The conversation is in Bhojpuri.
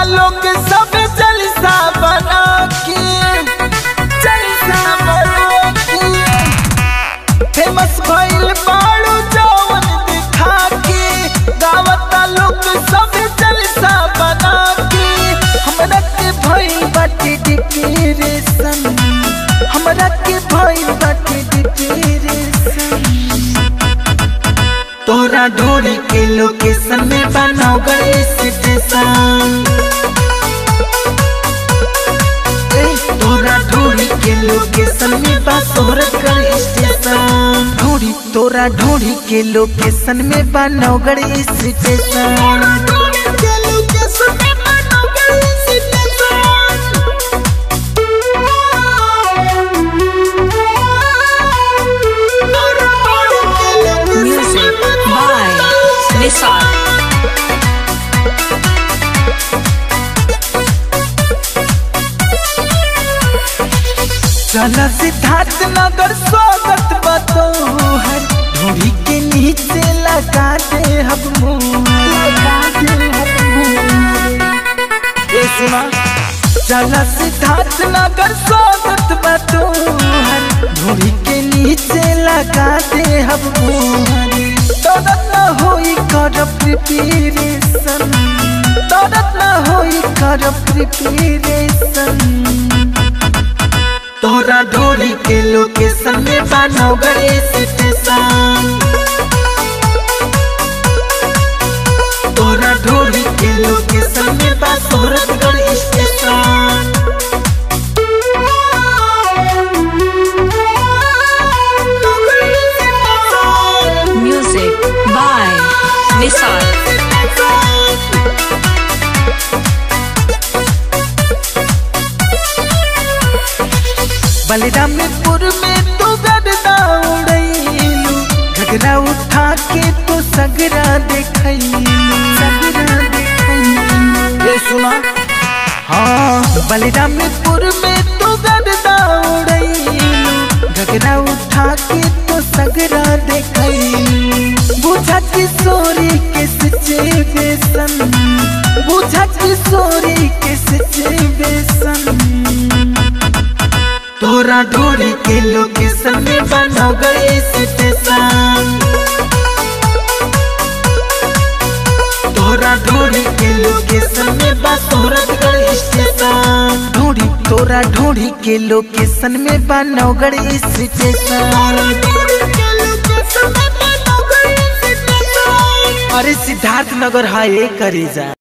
लोग सब जलसा बना के जलसा बना के फेमस भइल बाड़ू जवन दिखा के गावता लोग सब जलसा बना के हमरा के भइल बाटे डिप्रेशन हमरा के भइल बाटे डिप्रेशन तोरा ढोरी के लोकेशन में बनाओ गए स्टेशन ए, तोरा ढोरी के लोकेशन में बा तोहर कर स्टेशन ढोरी तोरा ढोरी के लोकेशन में बा Naugarh station Music by Nisar. चला सिद्धार्थ नगर स्वागत बतोहर ढोरी के नीचे लगा दे हम ए सुना चला सिद्धार्थ नगर स्वागत बतोहर ढोरी के नीचे लगा दे हम दौड़त न होई कर प्रिपरेशन दौड़त न होई कर प्रिपरेशन तोरा ढोरी के लोकेशन में बानो गए स्टेशन तोरा ढोरी के लोकेशन में बा Suratgarh station Music by Nisar. Balrampur में तू गरदा उड़ैलू घगरा उठा के तू सगरा देखैलू सगरा देखैलू ये सुना हाँ बलरामपुर में तू गरदा उड़ैलू घगरा उठा के तू सगरा देखैलू बुझा किशोरी के सिचुएशन बुझा किशोरी के सिचुएशन तोरा ढोरी के लोकेशन में बनो गए स्टेशन तोरा ढोरी के लोकेशन में बा सूरतगढ़ स्टेशन ढोरी तोरा ढोरी के लोकेशन में बा नौगढ़ स्टेशन अरे सिद्धार्थ नगर हाय करे जा